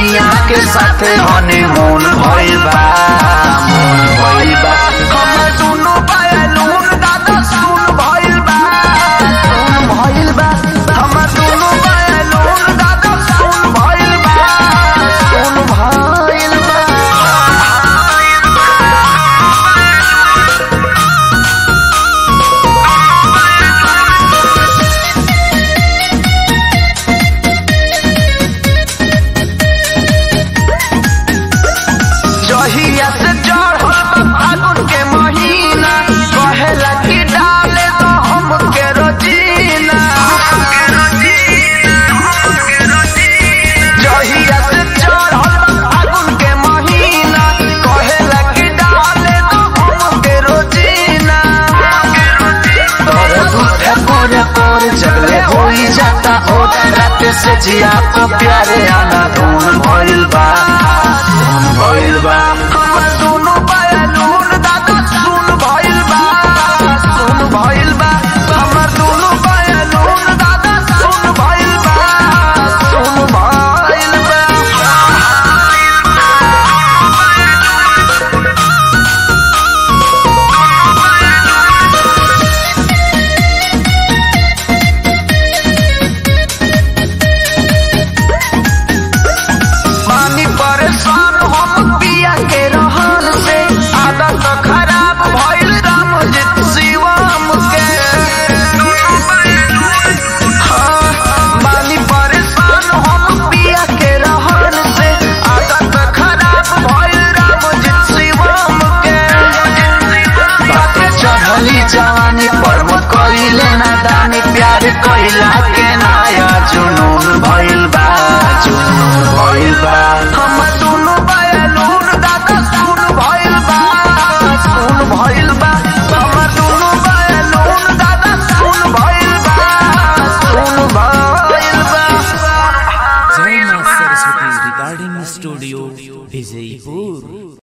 सैया के साथे हनीमून भइल बा मून भइल बा हमर दुनु बैलून दादा सुन भइल बा सुन भइल बा हमर दुनु बैलून दादा सुन भइल बा सुन भइल बा जहिया से चढ़ल बा फागुन के महीना कहेला कि डाले तो हमके रोजीना जहिया से चढ़ल बा फागुन के महीना कहेला कि डाले तो हमके रोजीना दर्द उठे कोरे कोरे जगले होई जाता हो रात से जिया को प्यारे आना धून भइल बा धून भइल बा हमर दुनु बैलून दादा सुन भइल बा सुन भइल बा हमर दुनु बैलून दादा सुन भइल बा सुन भइल बा पानी परेशान हम पिया के रहन से आदत खराब भइल रामजित शिवम के हाँ, पानी परेशान हम पिया के रहन से आदत खराब भइल रामजित शिवम के बाटे चढ़ली जवानी पर मत कइले नादानी प्यार कइला के नया जुनून भइल बा जुनून भइल बा हम दुनु बैलून दादा सुन भइल बा सुन भइल बा हम दुनु बैलून दादा सुन भइल बा सुन भइल बा जय मां सरस्वती रिकॉर्डिंग स्टूडियो विजयपुर